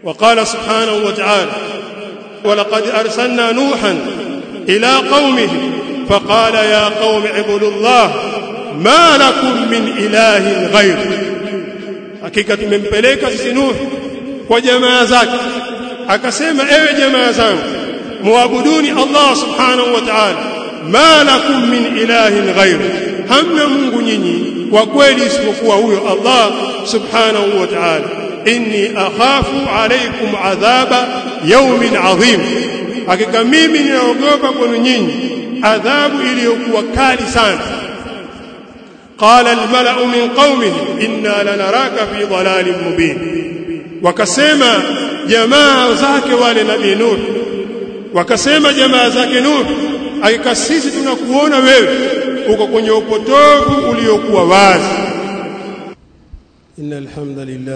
وقال سبحانه وتعالى ولقد أرسلنا نوحا إلى قومه فقال يا قوم اعبدوا الله ما لكم من إله غيره hakika tumempeleka sisi Nuh kwa jamaa zake akasema ewe jamaa zangu muabuduni Allah subhanahu wa ta'ala ma lakum min ilahin ghairu hamna Mungu nyinyi kwa kweli isipokuwa huyo Allah subhanahu wa ta'ala inni akhafu alaykum adhaba yawmin adhim hakika mimi ninaogopa kwenu nyinyi adhabu iliyokuwa kali sana قال الملأ من قومه إنا لنراك في ضلال مبين wakasema jamaa zake wale nabii Nuh wakasema jamaa zake Nuh hakika sisi tunakuona wewe uko kwenye upotovu uliokuwa wazi innal hamdalillah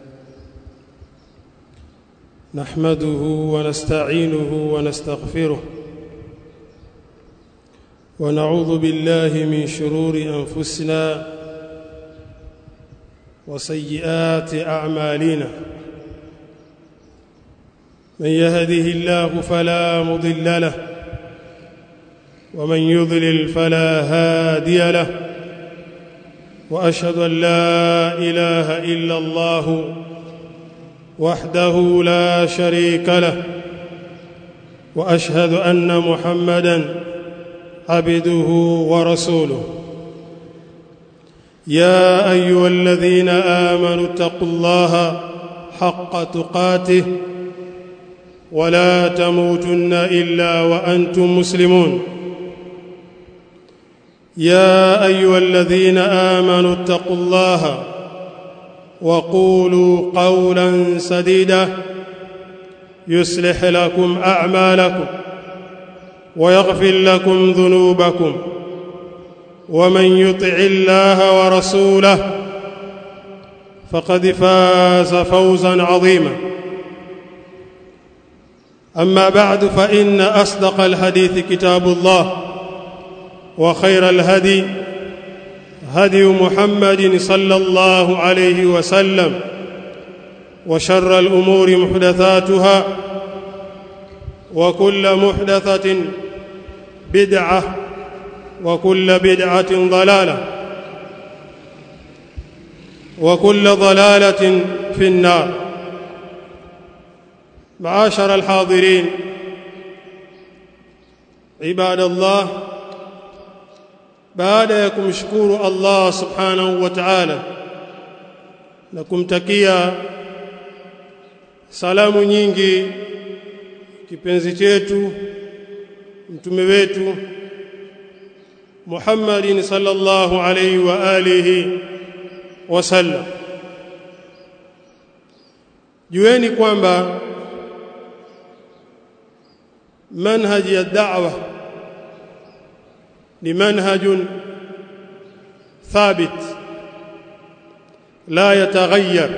nahmaduhu wa nasta'inuhu wa nastaghfiruh ونعوذ بالله من شرور انفسنا وسيئات اعمالنا من يهده الله فلا مضل له ومن يضلل فلا هادي له واشهد ان لا اله الا الله وحده لا شريك له واشهد ان محمدا عبده ورسوله يا ايها الذين امنوا اتقوا الله حق تقاته ولا تموتن الا وانتم مسلمون يا ايها الذين امنوا اتقوا الله وقولوا قولا سديدا يصلح لكم اعمالكم ويغفر لكم ذنوبكم ومن يطع الله ورسوله فقد فاز فوزا عظيما اما بعد فان اصدق الحديث كتاب الله وخير الهدي هدي محمد صلى الله عليه وسلم وشر الامور محدثاتها وكل محدثة بدعة وكل بدعة ضلالة وكل ضلالة في النار معاشر الحاضرين عباد الله baada ya kumshukuru Allah subhanahu wa ta'ala na kumtakia salamu nyingi kipenzi chetu mtume wetu Muhammadin sallallahu alayhi wa alihi wasallam jueni kwamba manhaji ya da'wa ni manhajun thabit la yataghayyar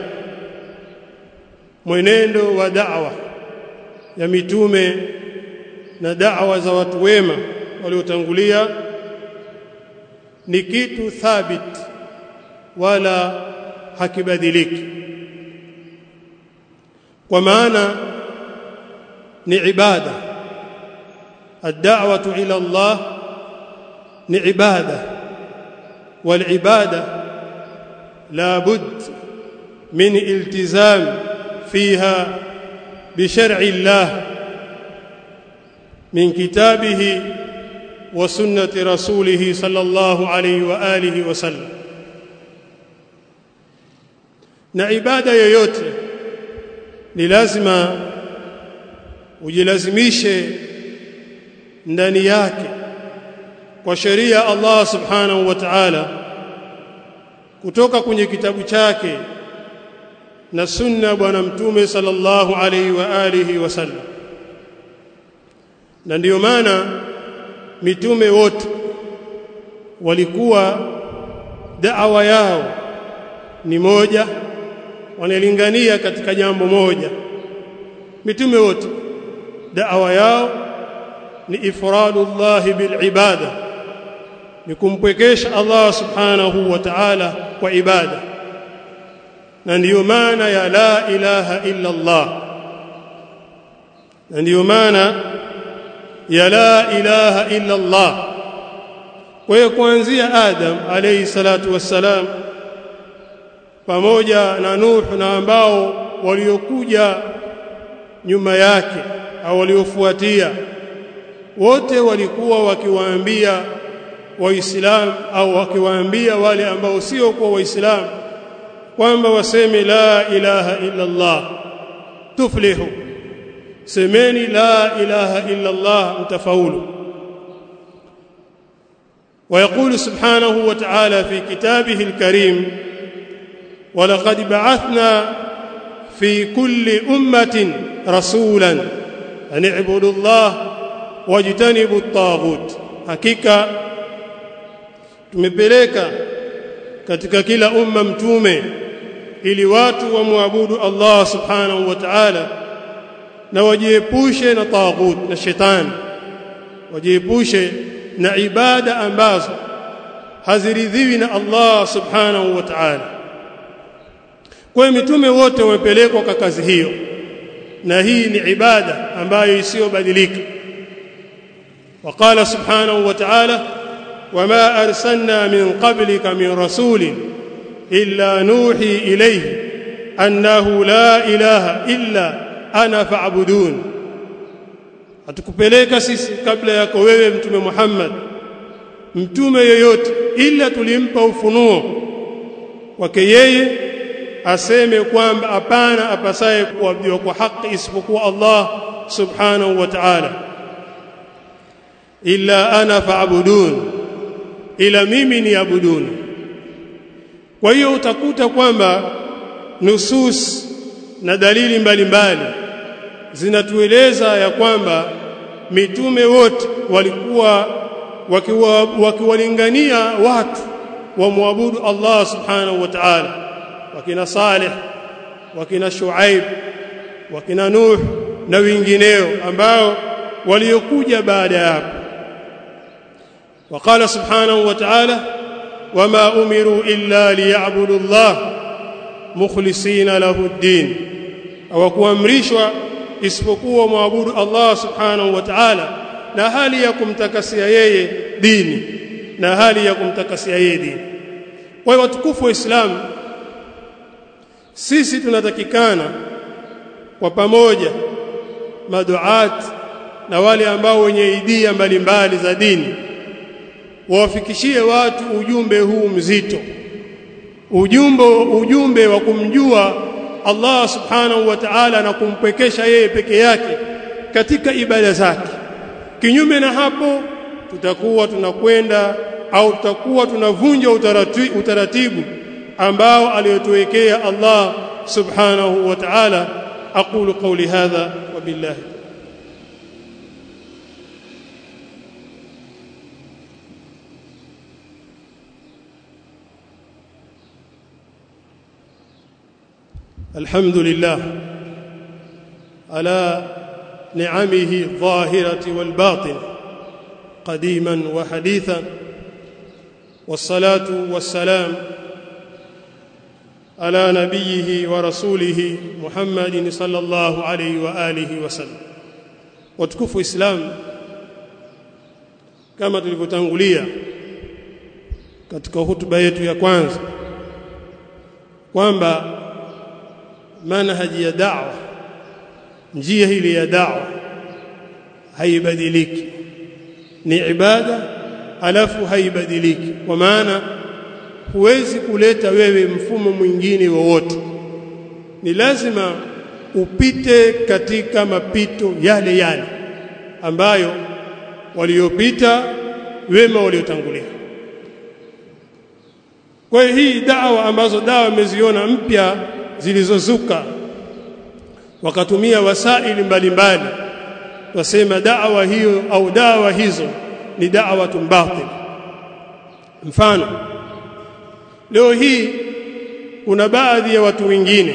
mwenendo wa da'wa ya mitume na da'wa za watu wema waliotangulia ni kitu thabit wala hakibadiliki kwa maana ni ibada الدعوه الى الله ni ibada والعباده لابد من التزام فيها بشرع الله من كتابه وسنه رسوله صلى الله عليه واله وسلم na ibada yoyote ni lazima ujilazimishe ndani yake kwa sheria Allah subhanahu wa ta'ala kutoka kwenye kitabu chake na sunna bwana mtume sallallahu alaihi wa alihi wasallam na ndiyo maana mitume wote walikuwa da'wa yao ni moja wanalingania katika jambo moja mitume wote da'wa yao ni ifradullah bil ibada ni kumpwekesha Allah subhanahu wa ta'ala kwa ibada na ndiyo maana ya la ilaha illa Allah na ndiyo maana ya la ilaha illa Allah kwa hiyo kuanzia Adam alayhi salatu wassalam pamoja na Nuh na ambao waliokuja nyuma yake au waliofuatia wote walikuwa wakiwaambia waislamu au wakiwaambia wale ambao sio kwa waislamu kwamba waseme la ilaha illa Allah tuflihu semeni la ilaha illa Allah mtafaulu ويقول سبحانه وتعالى في كتابه الكريم ولقد بعثنا في كل أمة رسولا أن اعبدوا الله واجتنبوا الطاغوت hakika tumepeleka katika kila umma mtume ili watu wamwabudu Allah subhanahu wa ta'ala na wajiepushe na taghut na shetani wajiepushe na ibada ambazo haziridhiwi na Allah subhanahu wa ta'ala kwa mitume wote wamepelekwa kwa kazi hiyo na hii ni ibada ambayo isiyobadilika وقال سبحانه وتعالى وما أرسلنا من قبلك من رسول إلا نوحي إليه أنه لا إله إلا أنا فاعبدون hatukupeleka sisi kabla yako wewe mtume Muhammad mtume yoyote ila tulimpa ufunuo wake yeye aseme kwamba hapana apasaye kuabudiwa kwa haki isipokuwa Allah subhanahu wa ta'ala illa ana fa'budun ila mimi niabuduni kwa hiyo utakuta kwamba nusus na dalili mbalimbali zinatueleza ya kwamba mitume wote walikuwa wakiwalingania watu wamwabudu Allah subhanahu wa ta'ala wakina Saleh wakina Shuaib wakina Nuh na wengineo ambao waliokuja baada ya hapo وقال سبحانه وتعالى وما امروا الا ليعبدوا الله مخلصين له الدين au kuamrishwa isipokuwa muabudu Allah subhanahu wa ta'ala na hali ya kumtakasia yeye dini na hali ya kumtakasia yeye dini kwa hiyo watukufu wa Islam sisi tunatakikana kwa pamoja maduat na wale ambao wenye idea mbalimbali za dini wawafikishie watu ujumbe huu mzito ujumbe ujumbe wa kumjua Allah subhanahu wa ta'ala na kumpwekesha yeye peke yake katika ibada zake kinyume na hapo tutakuwa tunakwenda au tutakuwa tunavunja utaratibu, utaratibu ambao aliyotuwekea Allah subhanahu wa ta'ala aqulu qawli hadha wa billahi الحمد لله على نعمه الظاهرة والباطن قديما وحديثا والصلاة والسلام على نبيه ورسوله محمد صلى الله عليه وآله وسلم وتكفوا إسلام كما tulivyotangulia katika hutuba yetu ya kwanza kwamba manhaji ya da'wa njia hili ya da'wa haibadiliki ni ibada alafu haibadiliki kwa maana huwezi kuleta wewe mfumo mwingine wowote ni lazima upite katika mapito yale yale ambayo waliopita wema waliotangulia kwa hiyo hii dawa ambazo dawa imeziona mpya zilizozuka wakatumia wasaili mbalimbali wasema dawa hiyo au dawa hizo ni dawa batil mfano leo hii kuna baadhi ya watu wengine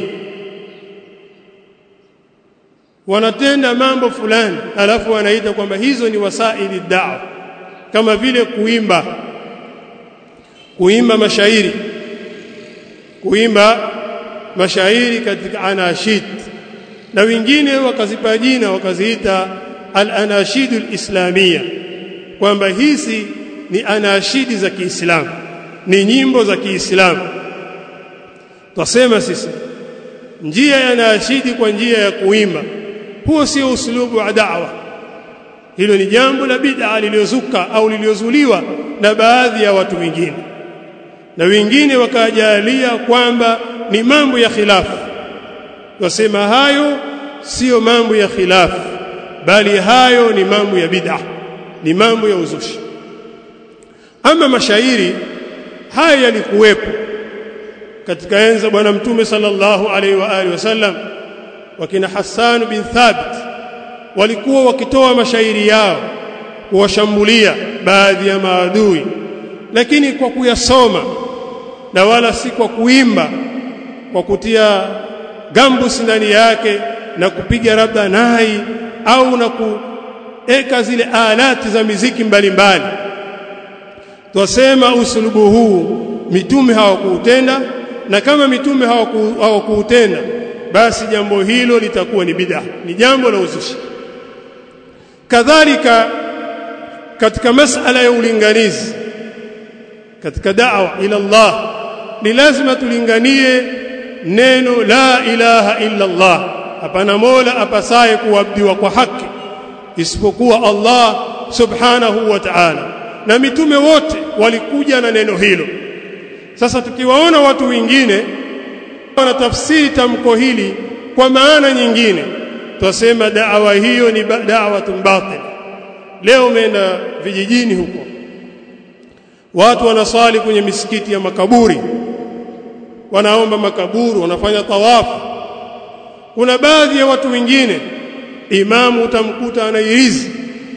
wanatenda mambo fulani alafu wanaita kwamba hizo ni wasaili dawa kama vile kuimba kuimba mashairi kuimba mashairi katika anashid na wengine wakazipa jina wakaziita al-anashidul islamia kwamba hizi ni anashidi za Kiislamu ni nyimbo za Kiislamu twasema sisi njia ya anashidi kwa njia ya kuimba huo sio uslubu wa da'wa hilo ni jambo la bid'a liliozuka au liliozuliwa na baadhi ya watu wengine na wengine wakajalia kwamba ni mambo ya khilafu wasema hayo sio mambo ya khilafu bali hayo ni mambo ya bid'a ni mambo ya uzushi ama mashairi haya yalikuwepo katika enza bwana mtume sallallahu alaihi wa alihi wasallam wakina Hassan bin Thabit walikuwa wakitoa mashairi yao kuwashambulia baadhi ya maadui lakini kwa kuyasoma na wala si kwa kuimba kwa kutia gambus ndani yake na kupiga labda nai au na kueka zile alati za miziki mbalimbali twasema usulubu huu mitume hawakuutenda na kama mitume hawakuutenda basi jambo hilo litakuwa ni bid'a ni jambo la uzushi kadhalika katika masala ya ulinganizi katika da'wa ila Allah ni lazima tulinganie neno la ilaha illa Allah hapana mola apasaye kuabudiwa kwa haki isipokuwa Allah subhanahu wa ta'ala na mitume wote walikuja na neno hilo sasa tukiwaona watu wengine wanatafsiri tamko hili kwa maana nyingine twasema da'wa hiyo ni da'watun batil leo umeenda vijijini huko watu wanasali kwenye misikiti ya makaburi wanaomba makaburi wanafanya tawafu kuna baadhi ya watu wengine imamu utamkuta anairizi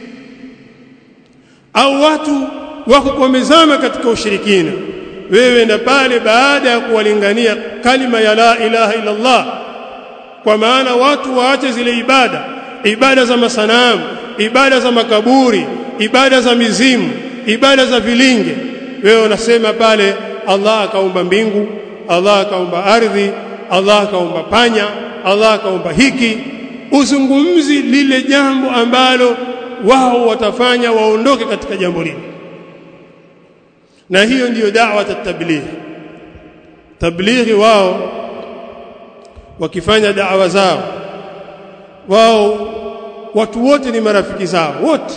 au watu wako kuwamezama katika ushirikina wewe na pale baada ya kuwalingania kalima ya la ilaha illa Allah kwa maana watu waache zile ibada ibada za masanamu ibada za makaburi ibada za mizimu ibada za vilinge wewe unasema pale Allah akaumba mbingu Allah akaumba ardhi Allah akaumba panya Allah akaumba hiki uzungumzi lile jambo ambalo wao watafanya waondoke katika jambo lile na hiyo ndiyo da'wa tabligh tablighi wao wakifanya da'wa zao wao watu wote ni marafiki zao wote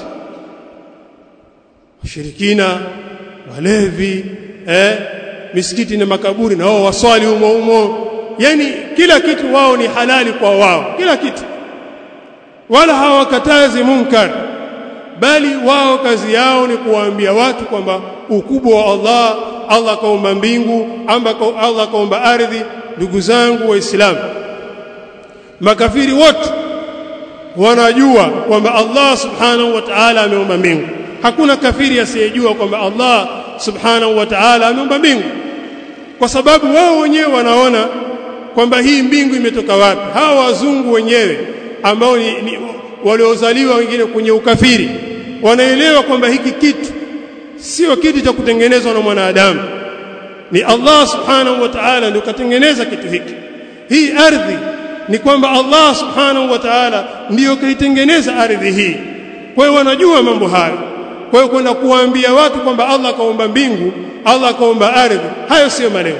washirikina walevi eh misikiti na makaburi na wao waswali humo humo yani kila kitu wao ni halali kwa wao kila kitu wala hawakatazi munkar bali wao kazi yao ni kuwaambia watu kwamba ukubwa wa Allah Allah kaumba mbingu amba Allah kaumba ardhi ndugu zangu waislamu makafiri wote wanajua kwamba Allah subhanahu wa ta'ala ameumba mbingu hakuna kafiri asiyejua kwamba Allah subhanahu wa ta'ala ameumba mbingu kwa sababu wao wenyewe wanaona kwamba hii mbingu imetoka wapi hawa wazungu wenyewe ambao ni, ni waliozaliwa wengine kwenye ukafiri wanaelewa kwamba hiki kitu sio kitu cha kutengenezwa na mwanadamu ni Allah subhanahu wa ta'ala ndio katengeneza kitu hiki hii ardhi ni kwamba Allah subhanahu wa ta'ala ndiyo kaitengeneza ardhi hii kwa hiyo wanajua mambo hayo kwa hiyo kwenda kuwaambia watu kwamba Allah kaumba mbingu Allah kaumba ardhi hayo sio malengo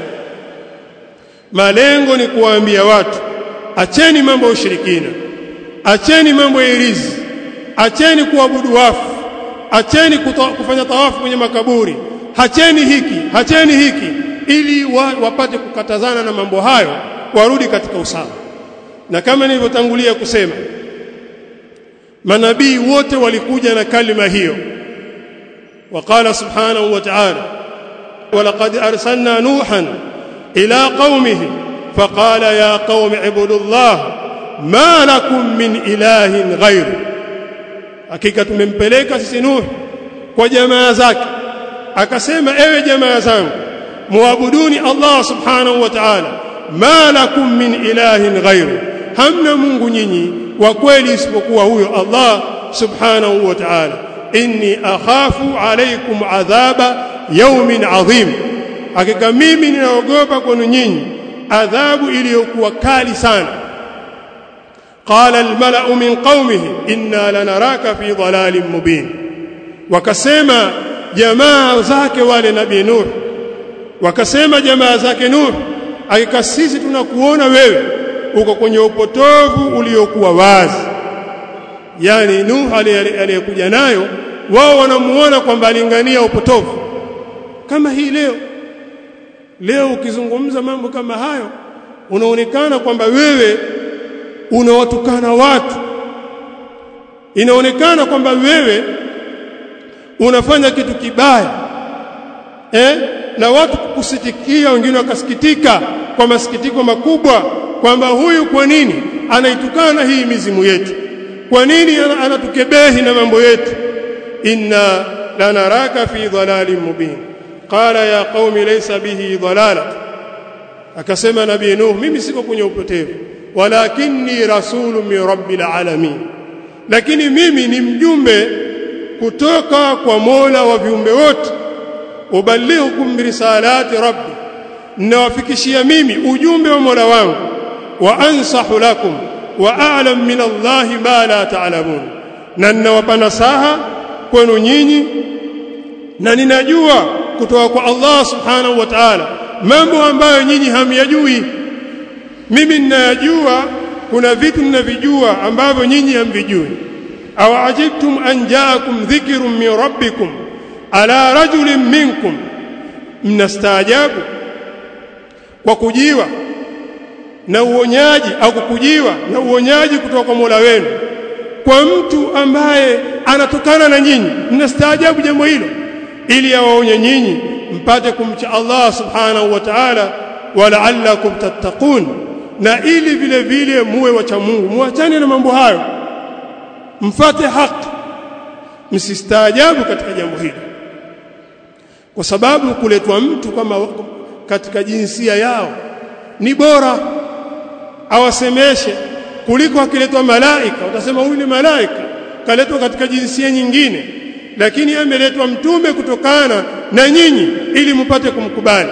malengo ni kuwaambia watu acheni mambo ya ushirikina acheni mambo ya irizi acheni kuabudu wafu acheni kufanya tawafu kwenye makaburi hacheni hiki hacheni hiki ili wa, wapate kukatazana na mambo hayo warudi katika usawa na kama nilivyotangulia kusema manabii wote walikuja na kalima hiyo وقال سبحانه وتعالى ولقد أرسلنا نوحا إلى قومه فقال يا قوم اعبدوا الله ما لكم من إله غيره hakika tumempeleka sisi Nuh kwa jamaa zake akasema ewe jamaa zangu muabuduni Allah subhanahu wa ta'ala ma lakum min ilahin ghairu hamna Mungu nyinyi wa kweli isipokuwa huyo Allah subhanahu wa ta'ala inni akhafu alaykum adhaba yawmin adhim hakika mimi ninaogopa kwenu nyinyi adhabu iliyokuwa kali sana qala almala'u min qaumihi inna lanaraka fi dhalalin mubin wakasema jamaa zake wale nabii nuh wakasema jamaa zake nuh hakika sisi tunakuona wewe uko kwenye upotovu uliokuwa wazi yani nuh aliyekuja nayo wao wanamuona kwamba alingania upotovu kama hii leo leo ukizungumza mambo kama hayo unaonekana kwamba wewe unawatukana watu inaonekana kwamba wewe unafanya kitu kibaya eh na watu kukusitikia wengine wakasikitika kwa masikitiko makubwa kwamba huyu kwa nini anaitukana hii mizimu yetu kwa nini anatukebehi na mambo yetu inna lanaraka fi dhalalin mubin qala ya qaumi laysa bihi dhalala akasema nabii nuh mimi siko kwenye upotevu walakinni rasulun min rabbil alamin lakini mimi ni mjumbe kutoka kwa Mola wa viumbe wote ubalighukum risalati rabbi nawafikishia mimi ujumbe wa Mola wangu wa ansahu lakum wa a'lam min Allah ma la ta'lamun na ninawapa nasaha kwenu nyinyi na ninajua kutoka kwa Allah subhanahu wa ta'ala mambo ambayo nyinyi hamyajui mimi ninayajua kuna vitu ninavijua ambavyo nyinyi hamvijui aw ajibtum an ja'akum dhikrun min rabbikum ala rajulin minkum mnastaajabu kwa kujiwa na uonyaji au kukujiwa na uonyaji kutoka kwa Mola wenu kwa mtu ambaye anatokana na nyinyi mnastaajabu jambo hilo ili awaonye nyinyi mpate kumcha Allah subhanahu wa ta'ala wala'allakum tattaqun na ili vile vile muwe wacha Mungu muachane na mambo hayo mfate haki msistaajabu katika jambo hili kwa sababu kuletwa mtu kama katika jinsia yao ni bora awasemeshe kuliko akiletwa malaika utasema huyu ni malaika kaletwa katika jinsia nyingine lakini ameletwa mtume kutokana na nyinyi ili mpate kumkubali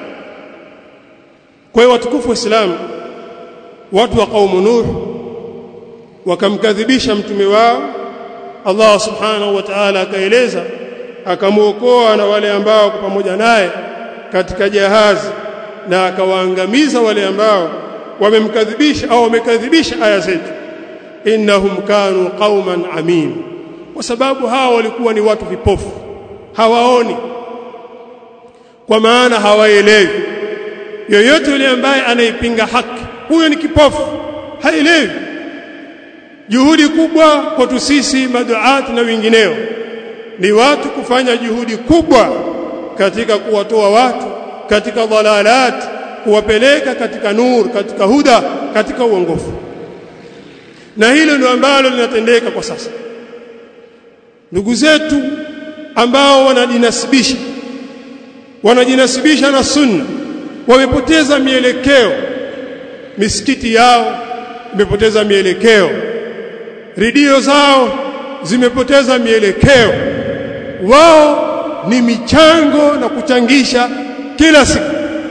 kwa hiyo watukufu waislamu watu wa kaumu nuh wakamkadhibisha mtume wao Allah subhanahu wa ta'ala akaeleza akamuokoa na wale ambao kwa pamoja naye katika jahazi na akawaangamiza wale ambao wamemkadhibisha au wamekadhibisha aya zetu innahum kanu qauman amin kwa sababu hao walikuwa ni watu vipofu hawaoni kwa maana hawaelewi yoyote yule ambaye anaipinga haki huyo ni kipofu haelewi juhudi kubwa kwetu sisi maduati na wengineo ni watu kufanya juhudi kubwa katika kuwatoa watu katika dhalalat kuwapeleka katika nur katika huda katika uongofu na hilo ndio ambalo linatendeka kwa sasa ndugu zetu ambao wanajinasibisha wanajinasibisha na sunna wamepoteza mielekeo misikiti yao imepoteza mielekeo redio zao zimepoteza mielekeo wao ni michango na kuchangisha kila siku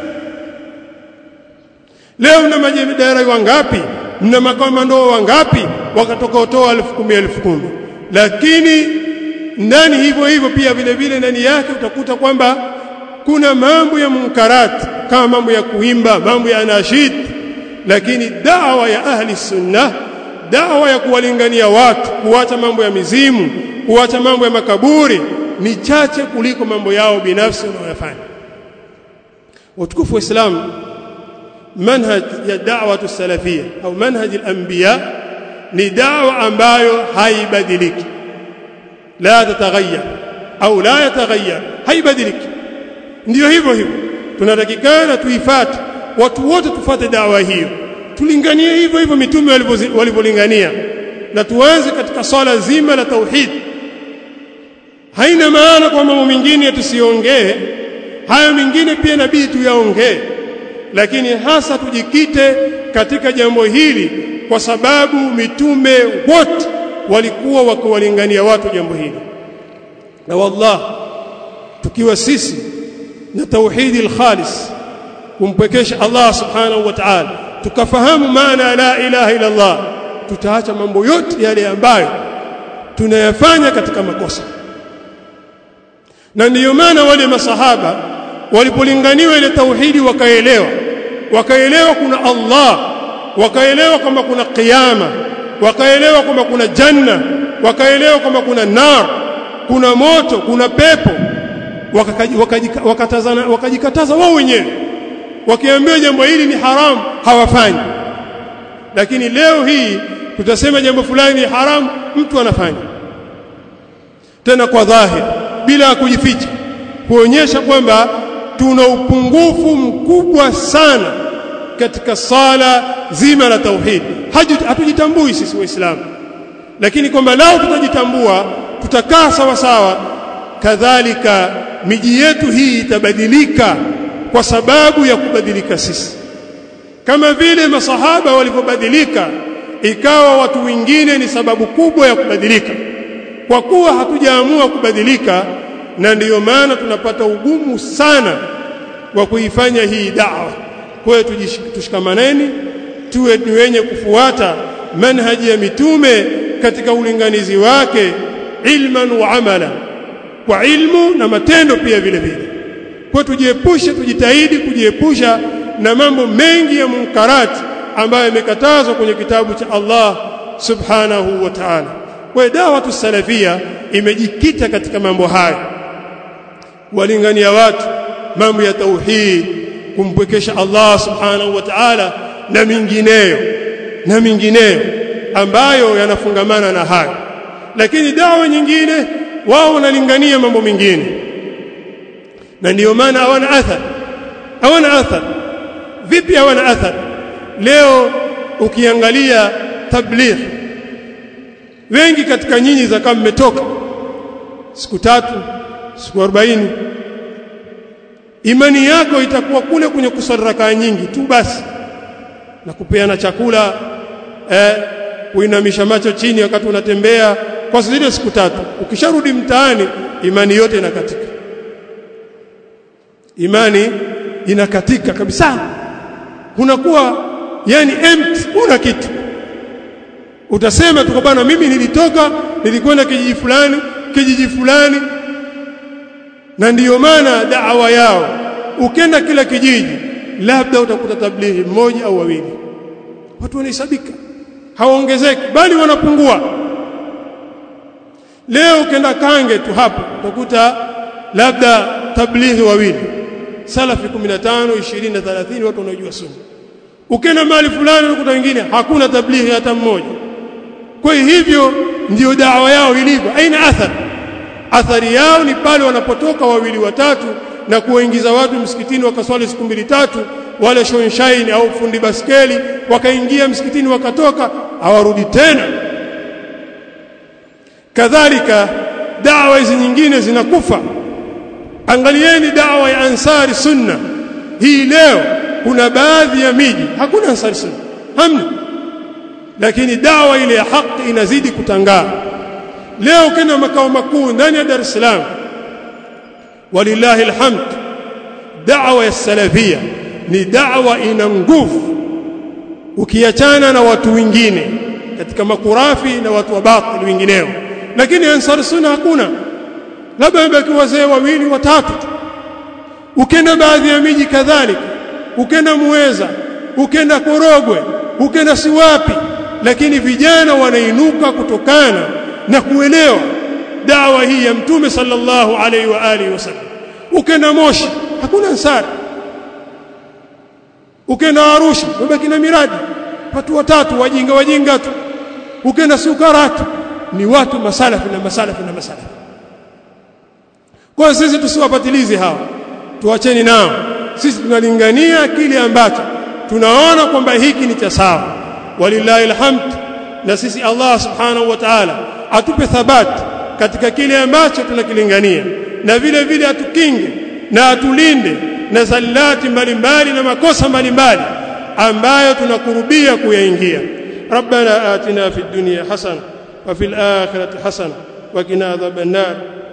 leo mna majemadari wangapi mna makomando wangapi wakatoka utoa elfu kumi elfu kumi lakini ndani hivyo hivyo pia vile vile ndani yake utakuta kwamba kuna mambo ya munkarati kama mambo ya kuimba mambo ya nashid lakini dawa ya ahli sunna dawa ya kuwalingania watu kuacha mambo ya mizimu kuacha mambo ya makaburi ni chache kuliko mambo yao binafsi wanayofanya watukufu wa Islam manhaj ya da'wa salafia au manhaj al-anbiya ni dawa ambayo haibadiliki la tataghayyar au la yataghayyar haibadiliki ndio hivyo hivyo tunatakikana tuifate watu wote tufate dawa hiyo tulinganie hivyo hivyo mitume walivyolingania na tuanze katika swala zima la tauhid haina maana kwa mambo mengine tusiongee hayo mengine pia inabidi tuyaongee lakini hasa tujikite katika jambo hili kwa sababu mitume wote walikuwa wakiwalingania watu jambo hili na wallah tukiwa sisi na tauhidi al-khalis kumpwekesha Allah subhanahu wa ta'ala tukafahamu maana la ilaha illa Allah tutaacha mambo yote yale ambayo tunayafanya katika makosa na ndiyo maana wale masahaba walipolinganiwa ile tauhidi wakaelewa wakaelewa kuna Allah wakaelewa kwamba kuna kiyama wakaelewa kwamba kuna janna wakaelewa kwamba kuna nar kuna moto kuna pepo wakakatazana wakajikataza wao wenyewe wakiambiwa jambo hili ni haramu hawafanyi lakini leo hii tutasema jambo fulani ni haramu mtu anafanya tena kwa dhahiri bila kujificha kuonyesha kwamba tuna upungufu mkubwa sana katika sala zima la tauhid hatujitambui sisi waislamu lakini kwamba lao tutajitambua tutakaa sawa sawa kadhalika miji yetu hii itabadilika kwa sababu ya kubadilika sisi kama vile masahaba walivyobadilika ikawa watu wengine ni sababu kubwa ya kubadilika kwa kuwa hatujaamua kubadilika na ndiyo maana tunapata ugumu sana wa kuifanya hii da'wa kwa hiyo tushikamaneni tuwe ni wenye kufuata manhaji ya mitume katika ulinganizi wake ilman wa amala kwa ilmu na matendo pia vile vile kwa tujiepushe tujitahidi kujiepusha na mambo mengi ya munkarati ambayo yamekatazwa kwenye kitabu cha Allah subhanahu wa ta'ala kwa dawatu salafia imejikita katika mambo haya walingania watu mambo ya tauhid kumpwekesha Allah subhanahu wa ta'ala na mingineyo na mingineyo ambayo yanafungamana na hayo lakini dawa nyingine wao wanalingania mambo mengine na ndiyo maana hawana athar hawana athar vipi hawana athar leo ukiangalia tabligh wengi katika nyinyi za kama mmetoka siku tatu siku 40 imani yako itakuwa kule kwenye kusali rakaa nyingi tu basi na kupeana chakula eh, kuinamisha macho chini wakati unatembea kwa zile siku tatu ukisharudi mtaani imani yote inakatika imani inakatika kabisa unakuwa yani empty una kitu utasema tu bwana mimi nilitoka nilikwenda kijiji fulani kijiji fulani na ndiyo maana da'wa yao ukenda kila kijiji labda utakuta tablighi mmoja au wawili watu wanahesabika hawaongezeki bali wanapungua leo ukenda kange tu hapo utakuta labda tablighi wawili salafi 15 20 na 30 watu wanaojua sunna ukenda mahali fulani unakuta wengine hakuna tablighi hata mmoja kwa hivyo ndio dawa yao ilivyo aina athari athari yao ni pale wanapotoka wawili watatu na kuwaingiza watu msikitini wakaswali siku mbili tatu wale shonshaini au fundi baskeli wakaingia msikitini wakatoka hawarudi tena kadhalika dawa hizi nyingine zinakufa angalieni dawa ya ansari sunna hii leo kuna baadhi ya miji hakuna ansari sunna hamna lakini dawa ile ya haki inazidi kutangaa leo kena makao makuu ndani ya Dar es Salaam walillahi alhamd da'wa ya salafia ni da'wa ina nguvu ukiachana na watu wengine katika makurafi na watu wa batili wengineo lakini ansar sunna hakuna labda wabaki wazee wawili watatu ukenda baadhi ya miji kadhalika ukenda muweza ukenda korogwe ukenda siwapi lakini vijana wanainuka kutokana na kuelewa dawa hii ya mtume sallallahu alaihi wa alihi wasallam ukenda moshi hakuna ansari ukenda arusha wabaki na miradi watu watatu wajinga wajinga tu ukenda sukaratu ni watu masalafi na masalafi na masalafi kwa sisi tusiwapatilize hawa tuacheni nao sisi tunalingania kile ambacho tunaona kwamba hiki ni cha sawa walillahi alhamd na sisi Allah subhanahu wa ta'ala atupe thabati katika kile ambacho tunakilingania na vile vile atukinge na atulinde na zallati mbalimbali na makosa mbalimbali ambayo tunakurubia kuyaingia ربنا آتنا في الدنيا حسنة وفي الآخرة حسنة وقنا عذاب النار